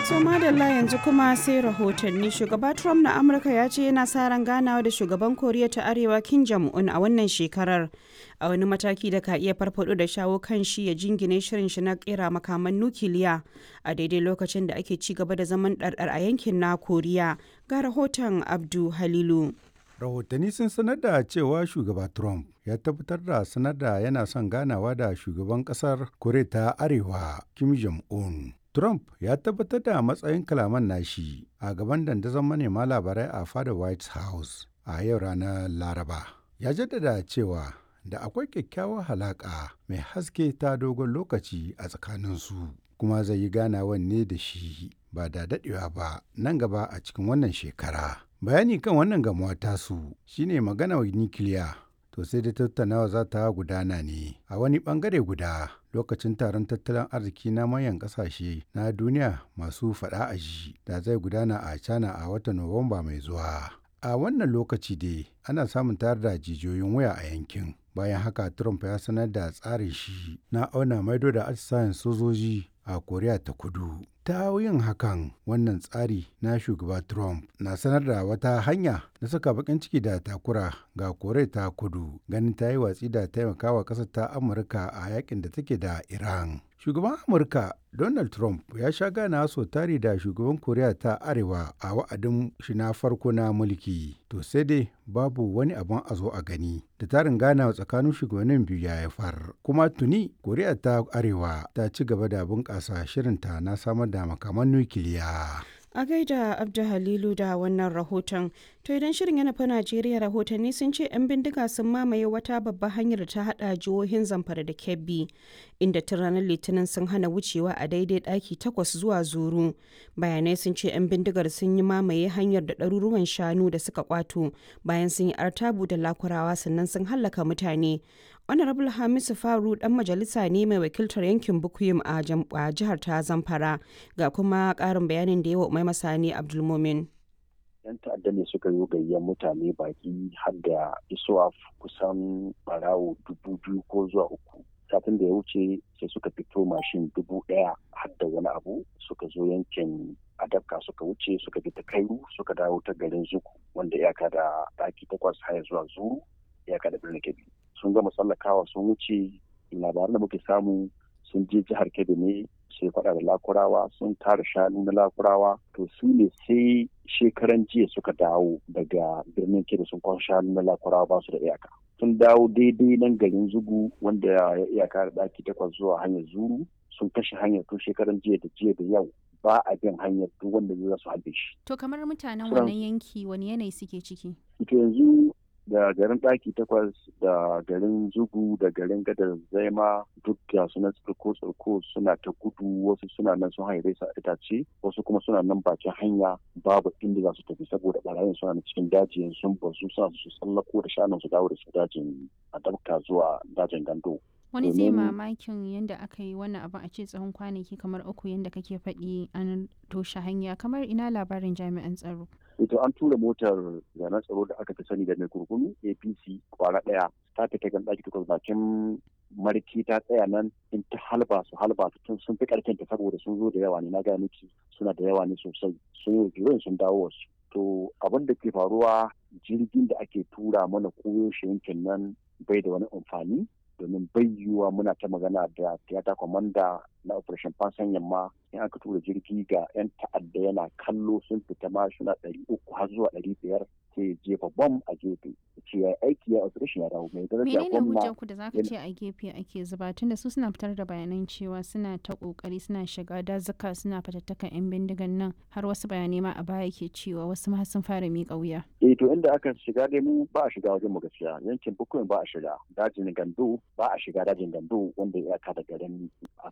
So madalla yanzu kuma sai rahotanni shugaba Trump na Amurka ya ce yana sa ran ganawa da shugaban Koriya ta Arewa Kim Jong-un a wannan shekarar a wani mataki da ka iya farfado da shawo kan shi ya jingine shirin shi na kera makaman nukiliya a daidai lokacin da ake ci gaba da zaman ɗarɗar a yankin na Koriya ga rahoton Abdu Halilu. rahotanni sun sanar da cewa shugaba trump ya tabbatar da sanar da yana son ganawa da shugaban kasar koriya ta arewa kim jong-un trump ya tabbatar da matsayin kalaman nashi a gaban dandazon manema labarai a fada white house a yau ranar laraba ya jaddada cewa da akwai kyakkyawar halaƙa mai haske ta dogon lokaci a tsakaninsu kuma zai yi ganawan ne da shi ba da daɗewa ba nan gaba a cikin wannan shekara bayani kan wannan gamuwa tasu shine magana wa nikiliya to sai da tattaunawa za ta gudana ne a wani bangare guda lokacin taron tattalin arziki na manyan kasashe na duniya masu faɗa a ji da zai gudana a china a watan nuwamba mai zuwa a wannan lokaci dai ana samun tayar da jijiyoyin waya a yankin bayan haka trump ya sanar da tsarin shi na auna maido da atisayen sojoji a koriya ta kudu ta yin hakan wannan tsari na shugaba trump na sanar da wata hanya na saka bakin ciki da takura ga koriya ta kudu ganin ta yi watsi da taimakawa ƙasar ta amurka a yakin da take da iran shugaban amurka donald trump ya sha gana so tari da shugaban koriya ta arewa a wa'adin shi na farko na mulki to sai dai babu wani abin a zo a gani da tarin ganawa tsakanin shugabannin biyu ya haifar kuma tuni koriya ta arewa ta ci gaba da bunƙasa shirinta na samar da makaman nukiliya A gaida Abdu Halilu da wannan rahoton. To idan shirin ya nufi Najeriya rahotanni sun ce 'yan bindiga sun mamaye wata babbar hanyar ta hada jihohin Zamfara da Kebbi, inda tun ranar Litinin sun hana wucewa a daidai daki takwas zuwa zuru. Bayanai sun ce 'yan bindigar sun yi mamaye hanyar da ɗaruruwan shanu da suka kwato bayan sun yi artabu da lakurawa sannan sun hallaka mutane. honorable hamisu faru dan majalisa ne mai wakiltar yankin bukuyum a jihar ta zamfara ga kuma karin bayanin da yawa mai masani abdulmumin yan ta'adda ne suka yi gayyar mutane baki har da isuwa kusan barawo dubu biyu ko zuwa uku satin da ya wuce sai suka fito mashin dubu daya har da wani abu suka zo yankin adabka suka wuce suka bi ta kairu suka dawo ta garin zuku wanda iyaka da daki takwas haya zuwa zuru iyaka da birnin kebbi sun gama tsallakawa sun wuce labaran da muke samu sun je jihar kebbi ne sai faɗa da lakurawa sun tara shanu na lakurawa to su ne sai shekaran jiya suka dawo daga birnin kebbi sun kwan shanu na lakurawa ba su da iyaka sun dawo daidai nan garin zugu wanda ya iyaka da ɗaki takwas zuwa hanyar zuru sun kashe hanyar tun shekaran jiya da jiya da yau ba a bin hanyar duk wanda zai su halbe shi. To kamar mutanen wannan yanki wani yanayi suke ciki? To yanzu da garin ɗaki takwas da garin zugu da garin gadar zaima duk da suna tsirko tsirko suna ta gudu wasu suna nan sun haire su a itace wasu kuma suna nan bakin hanya babu inda za su tafi saboda barayin suna na cikin dajin sun bazu suna su tsallako da shanun su dawo da su dajin a dabka zuwa dajin gando. wani zai mamakin yadda aka yi wannan abin a ce tsawon kwanaki kamar uku yadda kake faɗi an toshe hanya kamar ina labarin jami'an tsaro ito an tura motar zanen tsaro da aka fi sani da mai kurkunu apc kwara ɗaya ta fita gan ɗaki takwas bakin marki ta tsaya nan in ta halba su halba tun sun fi ƙarfin ta saboda sun zo da yawa ne na gaya miki suna da yawa ne sosai sun yi sun dawo wasu to abin da ke faruwa jirgin da ake tura mana koyo shi yankin nan bai da wani amfani domin bai yiwuwa muna ta magana da tiyata kwamanda na operation fansan yamma in aka tura jirgi ga 'yan ta'adda yana kallo sun fita ma suna ɗari uku har zuwa ɗari biyar sai jefa bom a gefe ce ya aiki ya operation ya dawo mai daraja menene hujjar ku da zaka ce a gefe ake zuba tunda su suna fitar da bayanan cewa suna ta kokari suna shiga dazuka suna fatattakan yan bindigan nan har wasu bayanai ma a baya ke cewa wasu ma sun fara miƙa wuya eh to inda aka shiga dai mu ba a shiga wajen mu gaskiya yankin bukuyin ba a shiga dajin gando ba a shiga dajin gando wanda ya ka da garin